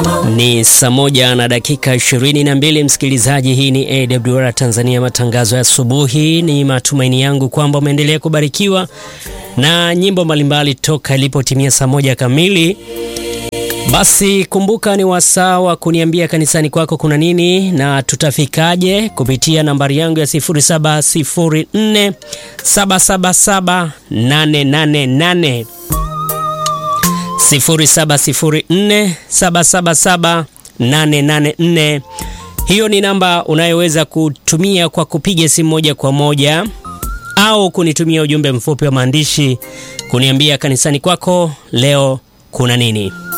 Ni saa moja na dakika ishirini na mbili msikilizaji, hii ni AWR Tanzania, matangazo ya asubuhi. Ni matumaini yangu kwamba umeendelea kubarikiwa na nyimbo mbalimbali toka ilipotimia saa moja kamili. Basi kumbuka, ni wasaa wa kuniambia kanisani kwako kuna nini na tutafikaje, kupitia nambari yangu ya 0704 777 888 0704777884. Hiyo ni namba unayoweza kutumia kwa kupiga simu moja kwa moja au kunitumia ujumbe mfupi wa maandishi kuniambia kanisani kwako leo kuna nini.